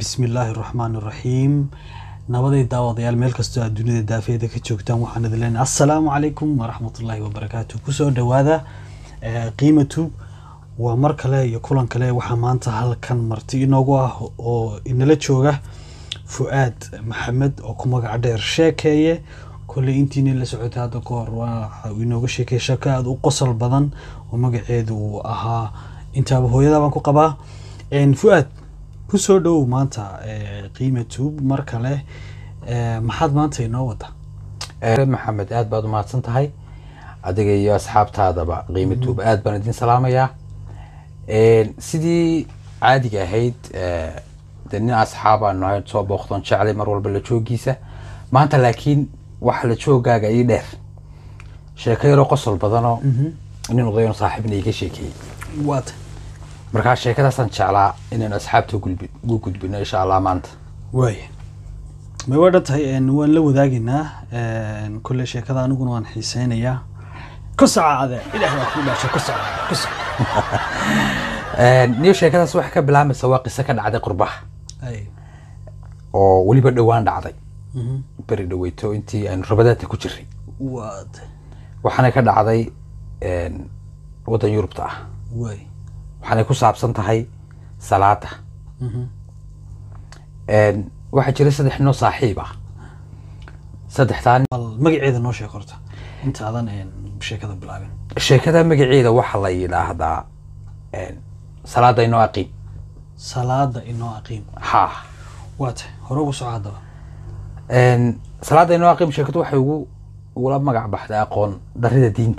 bismillaahi raxmaani raxiim nabaday daawadayaal meel kastoo aad dunida daafeeda ka joogtaan waxaan idin leenahay assalaamu calaykum waraxmatullaahi wabarakaatu kusoo dhowaada eh, qiima tube waa mar kale iyo kulan kale waxaa maanta halkan marti inoogu ah oo inala jooga fu-aad maxamed oo ku magac dheer sheekeeye kolley intiina la socotay hadda ka hor waxa uu inooga sheekeeye sheeko aada u qosol badan oo magaceedu uu ahaa intaaba hooyada baan ku qabaa En, fu-aad kusoo dhowow maanta eh, qiima tube mar kale eh, maxaad maanta inoo wada Eh, maxamed aad baad umahadsan tahay adiga iyo asxaabtaadaba qiimo tuub aad baan idin salaamayaa En, sidii caadiga ahayd eh, dee nin asxaabaan nahay soo booqdoon jeclay mar walba la joogiisa maanta laakiin waxa la joogaaga ii dheer sheeko yaroo qosol badanoo nin odayoon saaxiibna iga sheekeeyey waata markaa sheekadaasaan jeclaa inaynu asxaabta gulbi- ugu gudbino insha allah maanta waaya may waa dhan tahay en, waan la wadaageynaa en, kolley sheekada aniguna waan xiiseynayaa ku socaade ilaah baa kuu dhaashay ku soco ku soco niyo sheekadaas waxay ka bilaabmaysa waa qiso ka dhacday qurbaha ay oo weliba dhowaan dhacday mhm. beri dhaweyto intii aynu rabadaadka ku jiray waata waxaanay ka dhacday een, waddan yurubta ah waay waxaanay ku saabsan tahay salaada Mhm. Een, waxaa jira saddex ninoo saaxiib ah saddexdaa nin- bal magaceeda noo sheeg horta intaadan en, sheekada bilaabin sheekada magaceeda waxaa la yidhaahdaa een, salaada inoo aqiim salaada inoo aqiim ha waata hore ugu soco haddaba Een, salaada inoo aqiim sheekadu waxay ugu ugula magac baxday aqoon darida diinta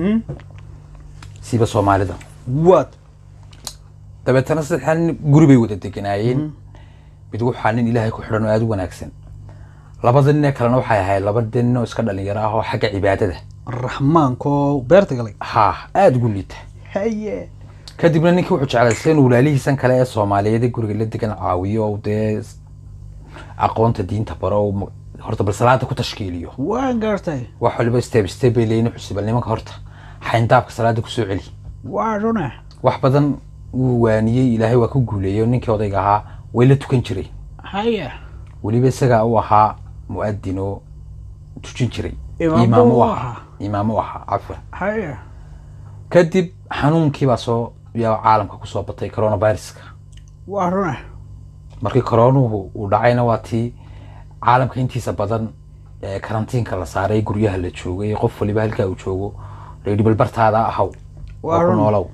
siba soomaalida waat dabeetana saddexdaa nin guri bay wada deganaayeen mid waxaa nin ilaahay ku xidhan oo aada u wanaagsan labada nin ee kalena waxay ahayd laba nin oo iska dhalinyaro ah oo xagga cibaadada raxmaanko beerta galay ha aada ugu liita haye kadibna ninkii wuxuu jeclaystay inuu walaalihiisan kale ee soomaaliyeed ee guriga la degan caawiyo oo dee s- aqoonta diinta baro oo ma- horta bal salaada ku tashkiiliyo waan gaartay wax waliba step step bay leeyihin wuxuu bal nimanka horta xayndaabka salaada kusoo celi waa runa wax badan wuu waaniyey ilaahay waa ku guuleeyey oo ninkii odayga ahaa way la tukan jiray haye weliba isagaa u ahaa mu'adin oo tujin jiray Imaam imaam buu u u ahaa ahaa. imaam u ahaa cafwan haye kadib xanuunkii baa soo yaa caalamka kusoo batay coronaviruska waa runa markii coronuhu uu dhacayna waa tii caalamka intiisa badan ee karantiinka la saaray guryaha la joogay qof waliba halkaa uu joogo la yidhi bal bartaada ahaw Waa oo ku run. noolow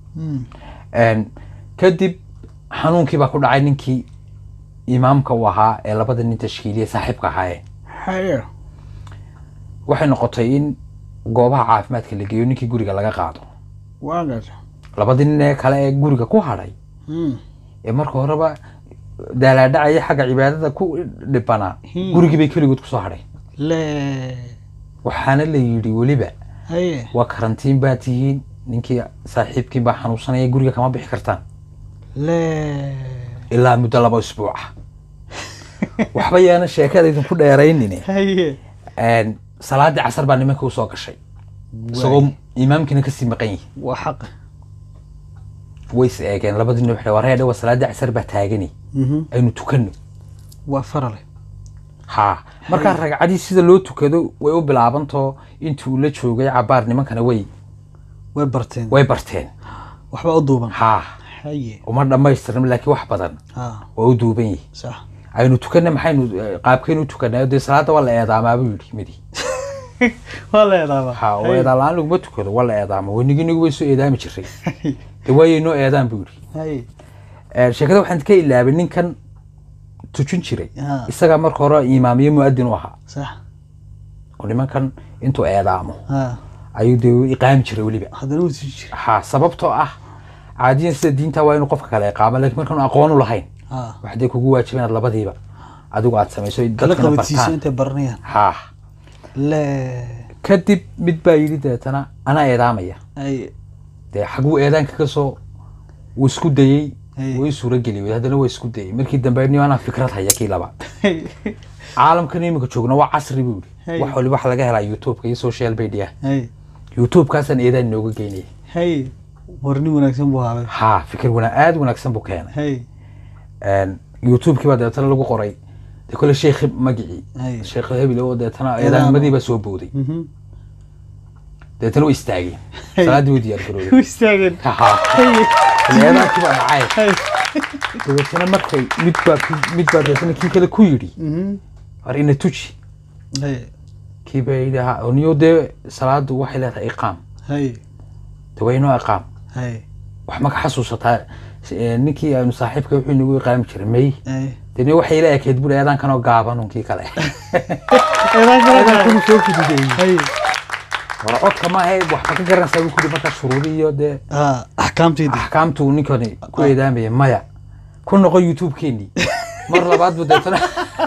Een, kadib xanuunkii baa ku dhacay ninkii imaamka u ahaa ee labada nin tashkiiliya saaxiibka ahaayeen haye waxay noqotay in goobaha caafimaadka la geeyo ninkii guriga laga qaado waa gaartay labadii nin ee kale ee guriga ku hadhay ee marka horeba daalaadhacaya xagga cibaadada ku dhibanaa Hmm. gurigii bay keligood kusoo hadhay le waxaana la yidhi weliba haye waa karantiin baa tihiin ninkii saaxiibkii baa xanuunsanaya guriga kama bixi kartaan le ilaa muddo laba isbuuc ah waxba yaana sheekada idinku dheeraynine haye Een, salaadii casar baa nimanka usoo gashay isagoo imaamkiina kasii maqan yihi waa xaqa way is eegeen labadii nin waxay waree dhawa salaadii casar baa taagani Mhm. aynu tukanno waa farale ha markaa ragcadii sida loo tukado way u bilaabantoo intii uu la joogay cabaar nimankana way way barteen way barteen waxba u duuban ha haye uma dhammaystirin laakiin wax badan ha waa u duuban yihi sax aynu tukanna maxaynu eh, qaabkaynu u tukanaa dee salaada waa la eedaamaabuu yidhi midi waa la eedaaba ha oo eedaan la-aan laguma tukado waa la eedaama weniginigu way soo eedaami jiray dee waayay noo eedaan buu yidhi haye Eh, sheekada waxaan ka ilaabay ninkan tujin jiray Ha. isagaa marka hore imaamiye mu'adin u ahaa sax oo nimankan intuu eedaamo ha ayuu dee u iqaami jiray weliba haddana wuu sii jira ha sababtoo ah caadiyan sida diinta waa inuu qofka kale iqaamo laakiin markaanu aqoon u lahayn ha waxday kugu waajiba inaad labadiiba adigu aad samayso ay kala dadkana qabadsiiso bartaan intay baranayaan ha le kadib mid baa yidhi deetana anaa eedaamaya haye dee xaguu eedaanka ka soo wuu isku dayey Hey. way suurageli haddana waa isku dayey markii dambe ni anaa fikrad haya kii labaad caalamkan iminka joogna waa casri buu Hey. yidhi wax waliba waxa laga helaa youtubeka iyo social media haye youtubekaasaan eedaan inooga geynaya haye war nin wanaagsan buu haabay ha fikir wana aada wanaagsan buu keenay haye Een, youtube-kii baa deetana lagu qoray dee kole sheekh magicii Hay. sheekh hebel oo deetana Eedaamo. eedaanimadii baa soo booday Mhm. deetana way istaageen Hay. salaaddii way diyaar garoobeen u istaageen Haha. Hay. eedaankii baa dhacay Hay. dabeetana markay mid baa ki- mid baa deetana kii kale ku yidhi Mhm. war ina tuji Hay. kii baa yidhi ha niyo dee salaadu waxay leedahay iqaam Hay. de waa inoo iqaam Hay. wax ma ka xasuusataa Eh, ninkii aanu saaxiibka wuxuu inagu iqaami jiray may Hay. deni waxay ila ekeyd buri eedaankanoo gaaban unkii kale Eedaan kale eedaankanu soo fududeyey Hay. war codka ma ahayd waxba ka garanaysaa buu kuri markaa shuruudi iyo dee Ah, axkaamteydii axkaamtu ninkani ku eedaamaya maya ku noqo youtube-keenii mar labaad buu deetana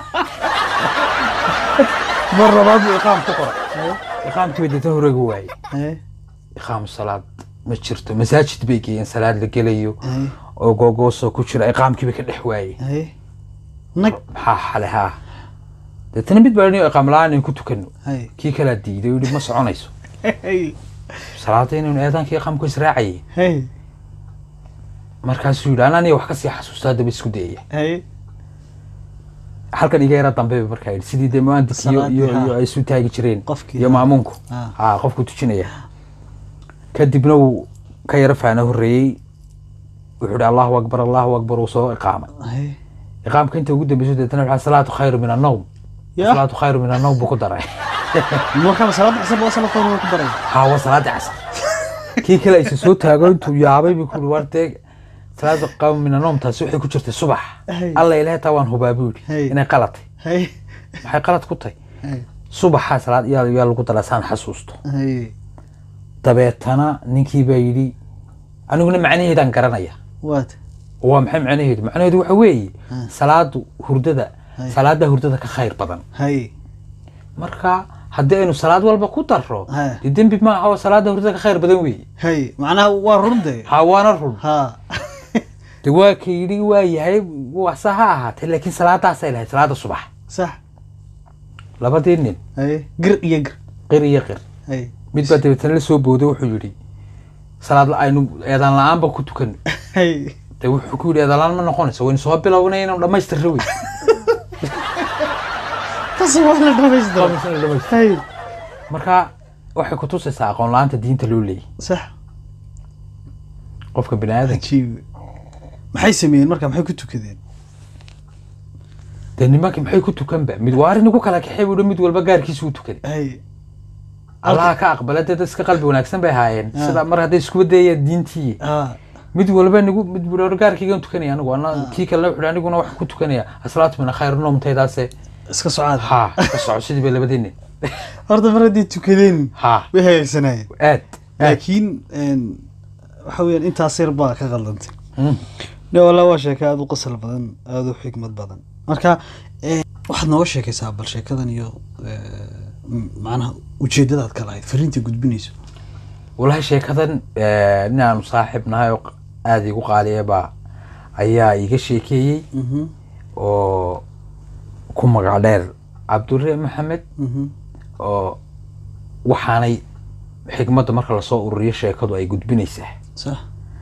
mar labaad buu iqaam ku qoray iqaamkii bay deetana horega waayey Hay. iqaamu salaad ma jirto masaajid bay geeyeen salaad la gelayo Hay. oo googoosoo ku jira iqaamkii bay ka dhex waayey Hay. nag maxaa xale haa deetana mid baa niyo iqaam la-aan in ku tukano Hay. kii kalaa diiday oo yidhi ma soconayso Hay. salaada inaynu eedaankii iqaamku israacayay Hay. markaasuu yidhi ananiya wax kasii xasuusta haddaba isku dayaya Hay. halkan iga yara dambe ba markaa yidhi sidii dee muandis iyo Salaadii, iyo haa. iyo ay isu taagi jireen Qofkii, iyo haa. maamuunku Ah. haa qofku tujinaya kadibna wuu ka yara faana horreeyey wuxuu yidhi allahu akbar allahu akbar uu soo iqaamay Hay. iqaamka inta ugu dambeyso deetana waxaa salaatu khayru min annawm Ya. salaatu khayru min annawm buu ku daray markaa salaada xisab waa salaad qoran ku daray haa waa salaadii casar kii kale aysa soo taago intuu yaabay buu ku yidhi war dee salaada qawm min annawm taasi waxay ku jirtay subax Ay. alla ilahay taa waan hubaa buu Hey. yidhi inay qalatay Hay. maxay qalad ku tahay Hay. subaxaa salaad yaa yaa lagu daraa saan xasuusto Hay. dabeetana ninkii baa yidhi aniguna macnaheedaan garanaya Waad. waa maxay macnaheedu macnaheedu waxa weeye Ah. salaadu hurdada Hay. salaada hurdada ka khayr badan Hay. marka haddii aynu salaad walba ku darro Ha. dee dembi ma aha oo salaada hurdada ka khayr badan weeye Hay. macnaha waa run de ha waana run ha de waa ka yidhi waa yahay wasa ha ahaatee laakiin salaadaasay lahayd salaada subax sax labadii nin Hay. gir iyo gir qir iyo qir Hay. mid baa dabeetana la soo booday wuxuu yidhi salaad la- aynu eedaan la-aanba ku tukan Hay. de wuxuu ku yidhi eedaan la-aan ma noqonayso waynu soo bilownay inaynu dhammaystirra wey tas waa la dhamaystira Hay. marka waxay ku tusaysaa aqoon la-aanta diinta loo leeyahy sax qofka bini aadanka cajiib maxay sameeyeen marka maxay ku tukadeen dee nimankii maxay ku tukanba mid waa arrin igu kala kaxay buuhi mid walba gaarkiisu u tukaday Hay. allaha ka aqbala dee dad iska qalbi wanaagsan bay ahaayeen Ah. sida mar hadday iskuba dayayaan diintii ah mid walba nigu mid buu hor gaarkaygaan tukanaya anigu ana kii kalena wuxuu aniguna waxaan ku tukanaya aslaatu min khayr noomtaydaase iska socaad ha ka soco sidii bay labadii nin horta mar haddii tukadeen ha way hagaagsanayeen aad aad laakiin een, waxa weeyaan intaas yar baa ka qaldantay Mm. ne walaa waa sheeko aada u qosol badan aada u xikmad badan marka eh, waxaad nooga sheekaysaa bal sheekadan iyo eh, m- macnaha ujeedadaad ka lahayd fariinta gudbinayso walahi sheekadan eh, nin aanu saaxiib nahay oo aada igu qaaliyaba ayaa iga sheekeeyey Mhm, oo ku magac dheer cabdure maxamed mhm, oo waxaanay xikmadda marka lasoo ururiyo sheekadu ay gudbinaysaa sax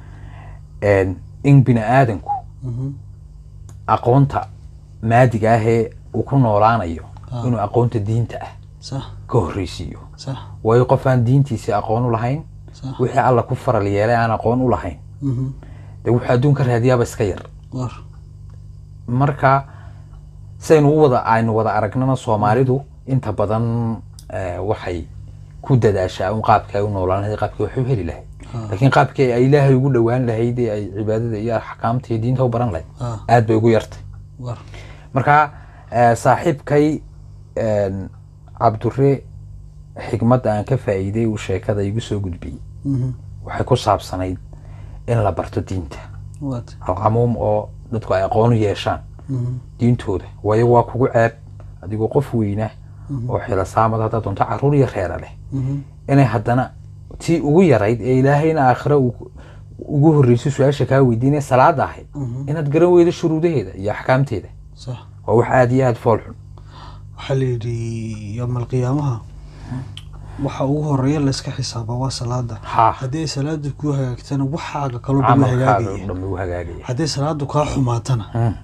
En, in bini aadanku mhm, aqoonta maadiga ahee uu ku noolaanayo Ah. inuu aqoonta diinta ah sax ka horreysiiyo sax waayo qof aan diintiisi aqoon u lahayn sax wixii alla ku faral yeelay aan aqoon u lahayn mhm, dee wuxuu adduunka raadiyaaba iska yar war marka saynu u wada aynu wada aragnana soomaalidu inta badan eh, waxay ku dadaashaa un qaabkii ay u noolaan lahayd qaabkii wax u heli lahayd Ah. laakiin qaabkii ay ilaahay ugu dhowaan lahayd ee ay cibaadada iyo axkaamta iyo diinta u baran lahayd ah aad bay ugu yartay war marka eh, saaxiibkay en, cabdure xikmadda aan ka faa'iiday uu sheekada igu soo gudbiyey mhm, waxay ku saabsanayd in la barto diinta waad alcamuum oo dadku ay aqoon u yeeshaan mhm, diintooda waayo waa kugu ceeb adigoo qof weyna oo xilasaamad haddaa doonto caruur iyo reera leh mhm, inay haddana tii ugu yarayd ee ilaahayna aakhira uu ugu horreysay su-aasha kaa weydiinaya salaada ahayd mhm, inaad garan weydo shuruudaheeda iyo axkaamteeda sax waa wax aada iyo aada fool xun waxaa la yidhi yowma alqiyaamaha waxa ugu horeeya layska xisaaba waa salaada ha haddii ay salaada ku hagaagtana waxaaga kaloo dhan way camalkaaga hagaagaya dhammi u hagaagaya haddii salaadu kaa xumaatana Mm.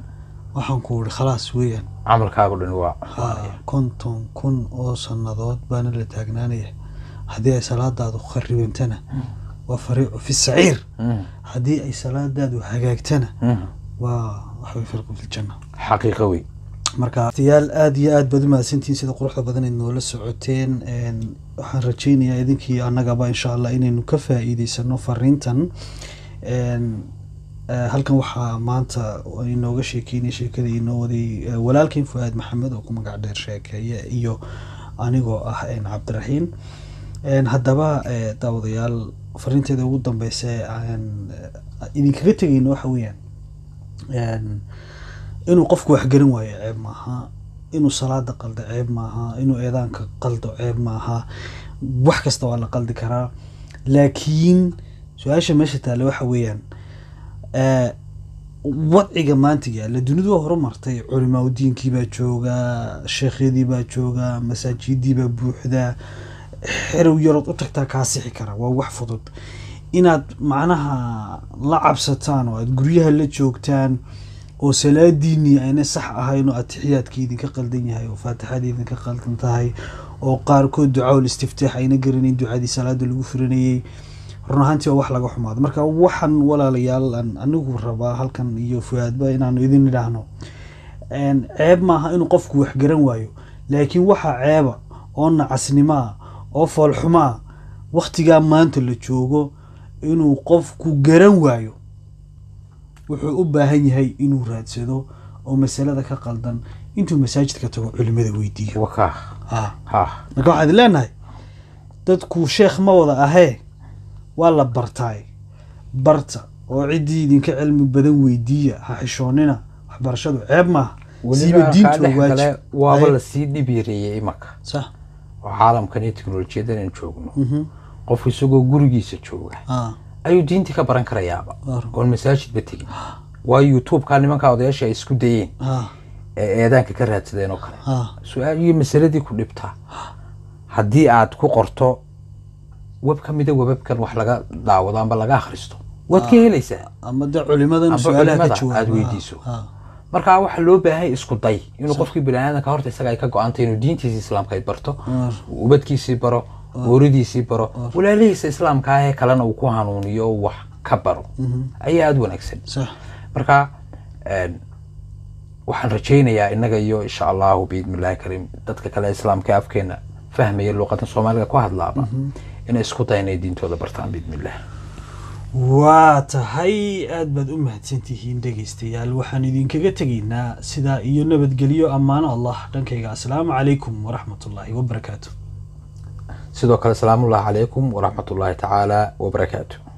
waxaan ku ihi khalaas weeyaan camalkaagu dhan waa haa konton kun oo sannadood baana la taagnaanaya haddii ay salaadaadu kharibantana waa fariicu fi saciir Mm, haddii ay salaadaadu hagaagtana mm. waa waxway firqu fi ljanna xaqiiqo wey marka tiyaal aada iyo aad baad u mahadsantihiin sida quruxda badan ayd noola socoteen Een, waxaan rajaynayaa idinkii annagaba insha allah inaynu ka faa'iideysano fariintan Een, eh, halkan waxaa maanta inooga sheekeynay sheekada inoo waday eh, walaalkeen fuaad maxamed oo ku magac dheer sheekeeye iyo anigoo ah een, cabdiraxiim Een, haddaba eh, daawadayaal fariinteeda ugu dambeysa ee aan eh, idinkaga tegayno waxa weeyaan Een, inuu qofku wax garan waayo ceeb maaha inuu salaada qaldo ceeb maaha inuu eedaanka qaldo ceeb maaha wax kasta waa la qaldi karaa laakiin su-aasha meesha taale waxa weeyaan eh, wadciga maanta yaalla dunidu waa horumartay culimaa udiinkii baa jooga sheekhyadii baa jooga masaajidii baa buuxda xerow yarood u tagtaa kaa sixi kara waa wax fudud inaad macnaha la cabsataan oo aad guryaha la joogtaan oo salaadiinii ayna sax ahayn oo atixiyaadkii idinka qaldan yahay oo faatixadii idinka qaldan tahay oo qaarkood ducaul istiftaax ayna garanayn ducadii salaada lagu furanayey run ahaantii waa wax laga xumaado marka waxaan walaalayaal aan anigu rabaa halkan iyo fuaadba inaanu idin idhaahno Een, ceeb maaha inuu qofku wax garan waayo laakiin waxaa ceeba oo nacasnimo ah oo foolxumo ah waktigaa maanta la joogo inuu qofku garan waayo wuxuu u baahan yahay inuu raadsado oo masalada ka qaldan intuu masaajidka tago culimada weydiiyo wakaa Ah. ha marka waxaan idin leenahay dadku sheekh ma wada ahee waa la bartaay barta oo ciddii idinka cilmi badan weydiiya ha xishoonina waxbarashadu ceeb maaha siiba weliba diintu kaa dhex waa kale waajib waaba Ay, lasii dhibiireeyey imanka sax oo caalamkan iyo teknolojiyadan aan joogno mhm, qofku isagoo gurigiisa jooga ah, ayuu diintii ka baran karayaaba Waar. oon masaajidba tegin waayo youtube-ka nimanka odayaasha ay isku dayeen ah, ee eedaanka ka raadsadeen oo kale ah, su-aal iyo masaladii ku dhibtaa haddii aad ku qorto web ka mida webabkan wax laga daawado amba laga akhristo waad ka helaysaa ama de culimadan Amba su-aalaha ka culimada jawaaba aad weydiiso. ah, marka waxaa loo baahay isku day inuu qofkii biniaadanka horta isaga ay ka go-antay inuu diintiisa islaamka ay barto Waar. ubadkiisii baro ooridiisii baro walaalihiisa islaamka ah ee kalena uu ku hanuuniyo oo wax ka baro ayaa aada wanaagsan sax marka een, waxaan rajaynayaa innaga iyo insha allahu biidni illahi kariim dadka kale ee islaamka ee afkeena fahmaya luuqadan soomaaliga ku hadlaaba inay isku dayan inay diintooda bartaan biidni illah waa tahay aad baad u mahadsantihiin dhegaystayaal waxaan idinkaga tegaynaa sidaa iyo nabadgelyo ammaano allah dhankayga asalaamu calaykum waraxmatullaahi wabarakaatu sidoo kale salaamullahi calaykum waraxmat ullahi tacaala wabarakaatu